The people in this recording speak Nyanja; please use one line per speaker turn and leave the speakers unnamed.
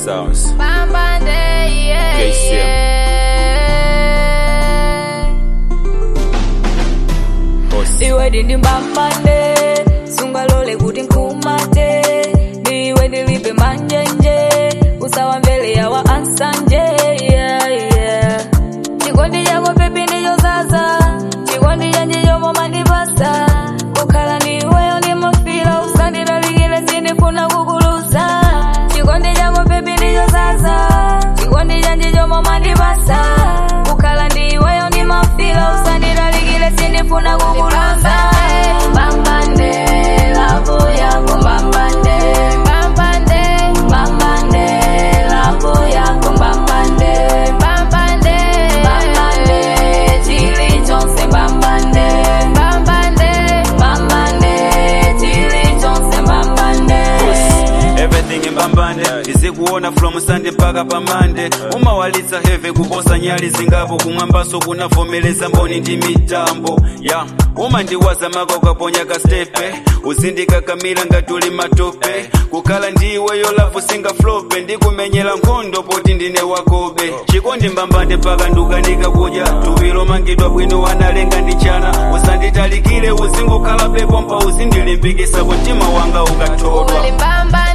Sounds.
Bambande, yeah,
KCM.
yeah.
Boss.
iwe ndindi mbambande sungalole kuti nkhumate ndiwe ndilibe manjenje usawa mbele yawa ansanje yeah, yeah. chikondi chako pepi ndichozaza chikondi chanje chomwe mandipasa kukhala ndiweyo ndimafira usandilalikire sindifuna kukuluza chikondi chako pepi ndichozaza chikondi chanje chomwe mandipasa kukhala ndiweyo ndimafira usandilalikire sindifuna kukuluza bambande lavo yako bambande bambande bambande lavo yako bambande bambande bambande chili chonse bambande bambande bambande chili chonse bambande
everything mbambande izikuona from sunday mpaka pamande umawalitsa heve kuposa nyali zingapo kumwambaso kunavomeleza mboni ndi mitambo ya umandiwaza mako kaponya kastepe uzindikakamira ngatuli matope kukhala ndiweyo lavu singaflope ndikumenyera nkhondo poti ndine wakobe chikondi mbambande mpaka ndukanika kudya tuwilo mangidwa bwino wanalenga ndi chana usanditalikire uzingukhala pepo mpa uzindilimbikisa mtima wanga ukathodwa
Uli bamba